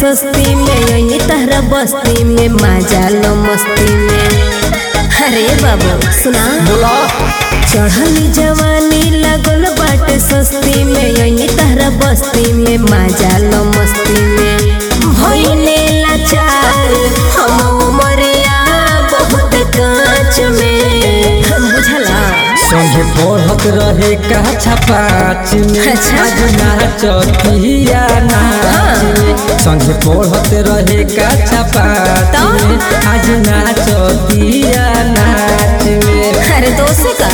सस्ती में यही तहरा बस्ती में मजा लो मस्ती में अरे बाबू सुना बोला चढ़ली जवानी लगल बाटे सस्ती में यही तहरा बस्ती में मजा लो मस्ती में भइले लाचार हम उमरिया बहुत कांच में बुझला संगे पढ़त रहे का छपाच में अच्छा। आज नाचतिया नाच में संगे पढ़त रहे का छपाच तो? में आज नाचतिया नाच में अरे दोस्त का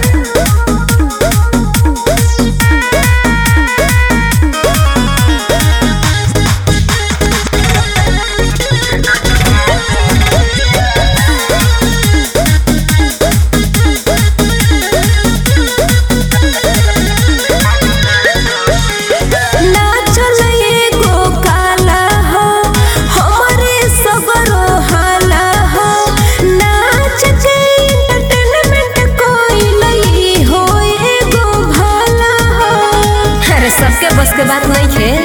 नाचल एगो काला हो हमरे सगरो हाला हो नाच के एंटरटेनमेंट कोई लई हो एगो भला हो अरे सबके बस के बात नहीं है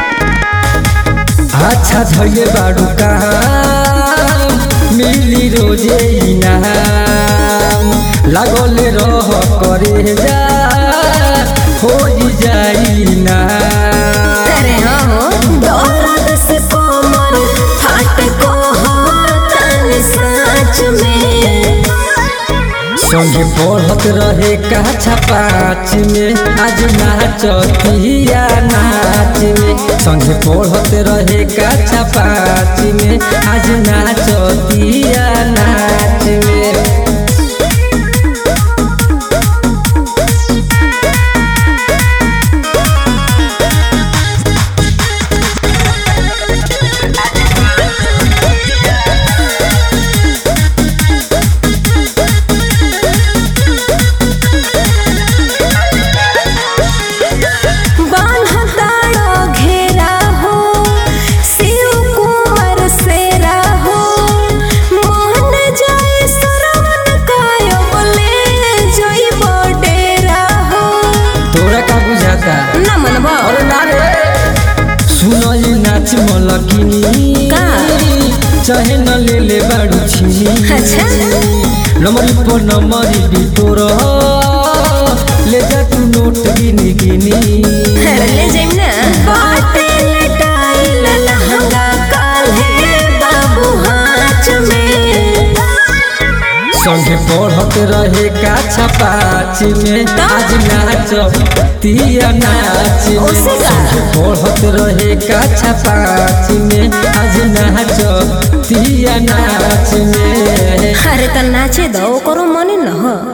अच्छा धैले बाडू काम मिली रोजे इनाम लागल रह करे जा हो जाई ना अरे हाँ हो दौलत से कोमर फाट को हो तन साँच में संगे पढ़त रहे का छपाच में आज नाचतिया नाच में संगे पढ़त रहे का छपाच में आज नाचतिया नाच में बान्हताड़ो घेरा हो शिव कुंवर सेरा हो मोहन जाय सरवन कायो बोले जोई बडेरा हो तोरा का बुझाता न मनबो अरे ना रे सुनो ये नाच मलकिनी का? चाहे न ले ले बाड़ू छिनी अच्छा। नमरी पर नमरी भी तोर ले जा तू नोट गिनी गिनी अरे ले जाइम ना बाटे लटाइल लहंगा काल्हे बाबू हाथ में संगे पढ़त रहे का छपाच में तो? आज नाच तिया नाच में ओसे का? संगे पढ़त रहे का छपाच में आज नाच तिया नाच में अरे त नाचे दो करो मने न हो